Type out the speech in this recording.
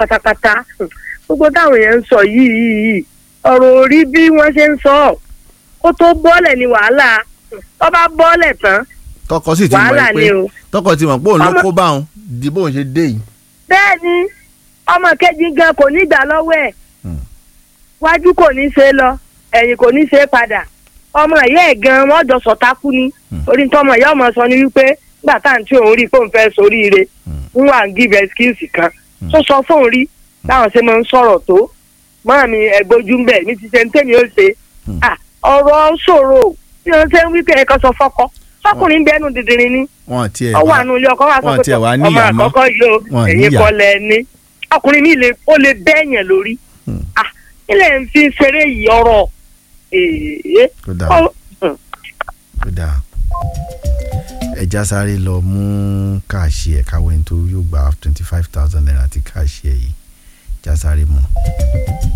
pátápátá gbogbo táwọn èèyàn ń sọ yìí yìí yìí ọ̀rọ̀ orí bí wọ́n ṣe ń sọ ọ́ kó tó bọ́ọ̀lẹ̀ ní wàhálà tó bá bọ́ọ̀lẹ̀ tán tọkọ sì ti wàhálà mọ̀ ni pé o. tọkọ ti mọ̀ pé òun ló Ọmọ- kó bá òun di bóun ṣe dé yìí. bẹ́ẹ̀ ni ọmọ kejì gan kò ní gbà lọ́wọ́ ẹ̀ Hmm. wájú kò ní ṣe lọ ẹ̀yìn kò ní ṣe padà ọmọ ìyá ẹ̀ gan wọ́n jọ sọ̀tá kú ni Hmm. orí tọmọ ìyá ọmọ sọ ni wípé nígbà tá à ń tí òun rí i pé òun fẹ́ soríire Hmm. ń wà ń give excuse kan Hmm. tó sọ fóun rí táwọn ṣe máa ń sọ̀rọ̀ tó máa mi ẹgbójú ń bẹ̀ mi ti ṣe ń tèmi ó ṣe Hmm. Ah, ọ̀rọ̀ ṣòro bí wọ́n ṣe ń wí pé ẹ̀kan sọ fọ́kọ sọkùnrin bẹ́ẹ̀ nù dìdìrín ni wọn tiẹ̀ ọwọ́ wá àánú ilé ọkọ wa sọ wọn pé tiẹ̀ wá ọmọ níyà mọ́. àkọ́kọ́ yìí o Wọn ẹ̀yin níyà. kọ́ lẹ ní ọkùnrin mi lè ó lè bẹ́ẹ̀yàn lórí Hmm. ah ilé ń fi ṣeré yìí ọ̀rọ̀ èèyàn tó dáa tó dáa ẹja sáré lọ mú káàṣì ẹ̀ káwé nítorí yóò gba twenty five thousand naira ti káàṣì ẹ̀ yìí ẹja sáré mú.